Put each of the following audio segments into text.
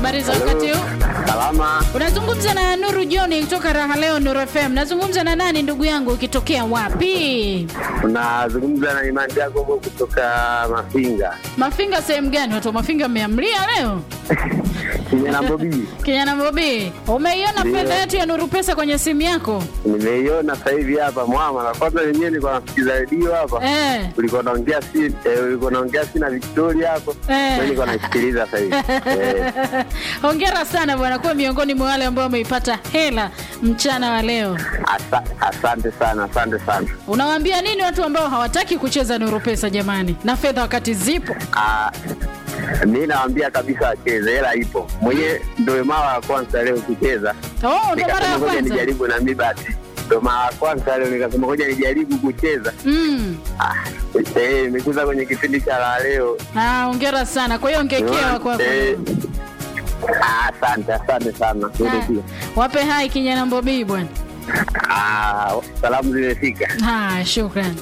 habari za wakati huu? Salama, Unazungumza na Nuru John kutoka Raha Leo Nuru FM. Nazungumza na nani ndugu yangu, ukitokea wapi? unazungumza na Imani Jacobo kutoka Mafinga Mafinga sehemu gani? Watu wa Mafinga mmeamlia leo? Kijana Bobi. Kijana Bobi, umeiona Ndio. fedha yetu ya Nuru Pesa kwenye simu yako? Nimeiona sasa hivi hapa mwama, na kwanza wenyewe nilikuwa nasikiza redio hapa, Eh. ulikuwa naongea si eh, ulikuwa naongea si na Victoria hapo, Eh. mimi nilikuwa naisikiliza sasa hivi eh. Hongera sana bwana, kuwa miongoni mwa wale ambao wameipata hela mchana wa leo. Asa, asante sana, asante sana. Unawaambia nini watu ambao hawataki kucheza Nuru Pesa jamani, na fedha wakati zipo? Ah, mi nawaambia kabisa wacheze, hela ipo. Mwenyewe ndio mara ya kwanza leo kucheza, Oh, ndo mara ya nikasema ngoja kwanza. nijaribu na mi basi, ndio mara ya kwanza leo nikasema ngoja nijaribu kucheza. Mm. Ah, eh, nimekuza kwenye kipindi cha la leo Ah, hongera sana. Kwa hiyo ngekewa kwako. Eh, ah, Asante, asante sana. Wewe Ah, pia. Wape hai kijana Mbobii bwana. Ah, salamu zimefika. Ah, shukrani.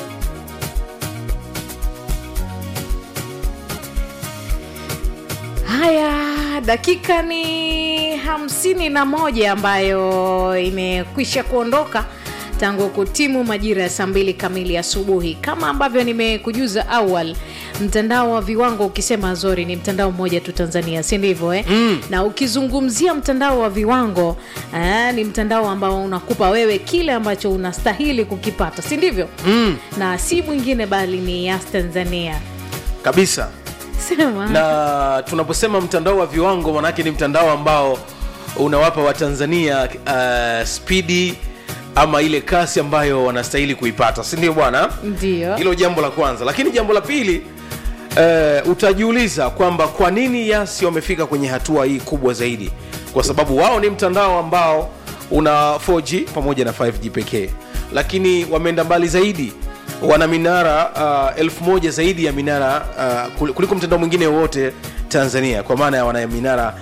Haya, dakika ni hamsini na moja ambayo imekwisha kuondoka tangu kutimu majira ya saa mbili kamili asubuhi. Kama ambavyo nimekujuza awal, mtandao wa viwango ukisema Zori ni mtandao mmoja tu Tanzania, si ndivyo eh? mm. na ukizungumzia mtandao wa viwango eh, ni mtandao ambao unakupa wewe kile ambacho unastahili kukipata, si ndivyo? mm, na si mwingine bali ni Yas Tanzania. kabisa Sema na tunaposema mtandao wa viwango manake ni mtandao ambao unawapa watanzania uh, spidi ama ile kasi ambayo wanastahili kuipata si ndio bwana ndio hilo jambo la kwanza lakini jambo la pili uh, utajiuliza kwamba kwa nini yasi wamefika kwenye hatua hii kubwa zaidi kwa sababu wao ni mtandao ambao una 4g pamoja na 5g pekee lakini wameenda mbali zaidi wana minara uh, elfu moja zaidi ya minara uh, kul- kuliko mtandao mwingine wowote tanzania kwa maana ya wana minara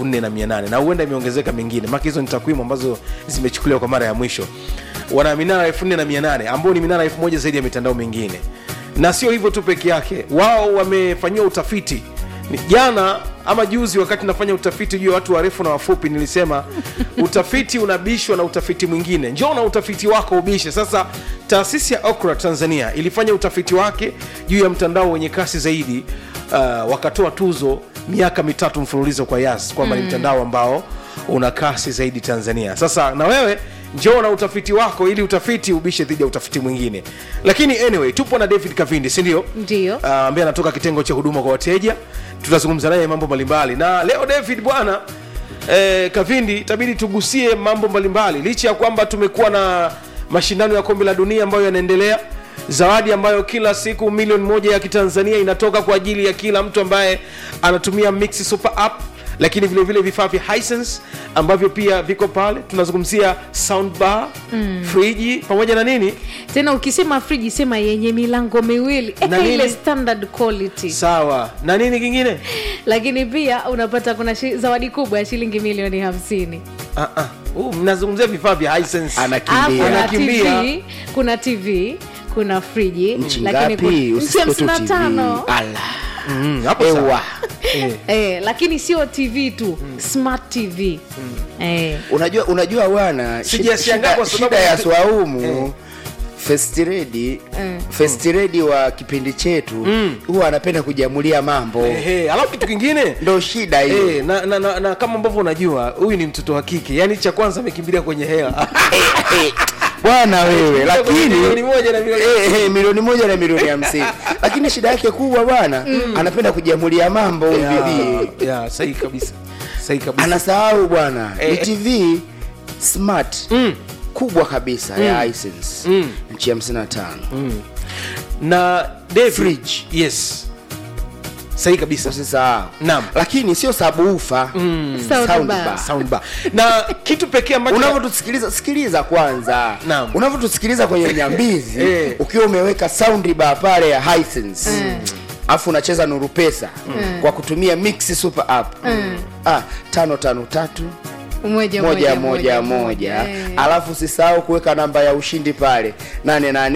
48 na huenda imeongezeka mingine maka hizo ni takwimu ambazo zimechukuliwa kwa mara ya mwisho wana minara 48 ambao ni minara 1000 zaidi ya mitandao mingine na sio hivyo tu peke yake wao wamefanyiwa utafiti Ni- jana ama juzi wakati nafanya utafiti juu ya watu warefu na wafupi nilisema utafiti unabishwa na utafiti mwingine njoo na utafiti wako ubishe sasa taasisi ya okra tanzania ilifanya utafiti wake juu ya mtandao wenye kasi zaidi uh, wakatoa tuzo miaka mitatu mfululizo kwa yas kwamba ni mtandao ambao una kasi zaidi tanzania sasa na wewe njoo na utafiti wako ili utafiti ubishe dhidi ya utafiti mwingine lakini anyway tupo na david kavindi sindio ndio uh, ambaye anatoka kitengo cha huduma kwa wateja tutazungumza naye mambo mbalimbali na leo david bwana eh, kavindi itabidi tugusie mambo mbalimbali licha ya kwamba tumekuwa na mashindano ya kombe la dunia ambayo yanaendelea zawadi ambayo kila siku milioni moja ya kitanzania inatoka kwa ajili ya kila mtu ambaye anatumia mix super app lakini vile vile vifaa vya Hisense ambavyo pia viko pale tunazungumzia soundbar mm. friji pamoja na nini tena ukisema friji sema yenye milango miwili Na Eka ile nini? standard quality sawa na nini kingine lakini pia unapata kuna shi, zawadi kubwa ya shilingi milioni hamsini Ah, ah. Uh, mnazungumzia vifaa vya Hisense. Alafu anakimbia kuna Anakimbia. tv kuna tv kuna friji nchi lakini ngapi kuna- nchi usisikie tu hamsini na TV. tano Ala. Mm, hapo sawa. Ewa. Eh. eh, lakini sio tv tu smart tv eh. unajua unajua bwana Sijashangaa kwa sababu- shida ya swaumu Eh. festiredi festiredi wa kipindi chetu huwa anapenda kujamulia mambo Ehe, alafu kitu kingine ndo shida hiyo Eh, na, na, na, na kama ambavyo unajua huyu ni mtoto wa kike yaani cha kwanza amekimbilia kwenye hela bwana wewe Kwenye lakini milioni moja na milioni Eh, eh, milioni moja na milioni hamsini lakini shida yake kubwa bwana anapenda kujamulia mambo huyu bibi Ya, ya, sahihi kabisa sahihi kabisa anasahau bwana Eh, ni eh. tv smart Mm. kubwa kabisa ya Hisense Mm. nchi 55 na David, Fridge. yes sahihi kabisa usisahau Naam. lakini sio sabufa Soundbar. Soundbar. soundbar na kitu pekee ambacho unavyotusikiliza sikiliza kwanza Naam. unavyotusikiliza kwenye nyambizi Eh. ukiwa umeweka soundbar pale ya Hisense afu unacheza nuru pesa kwa kutumia mix super app ah, tano tano tatu moja moja moja moja eh. alafu usisahau kuweka namba ya ushindi pale nane nane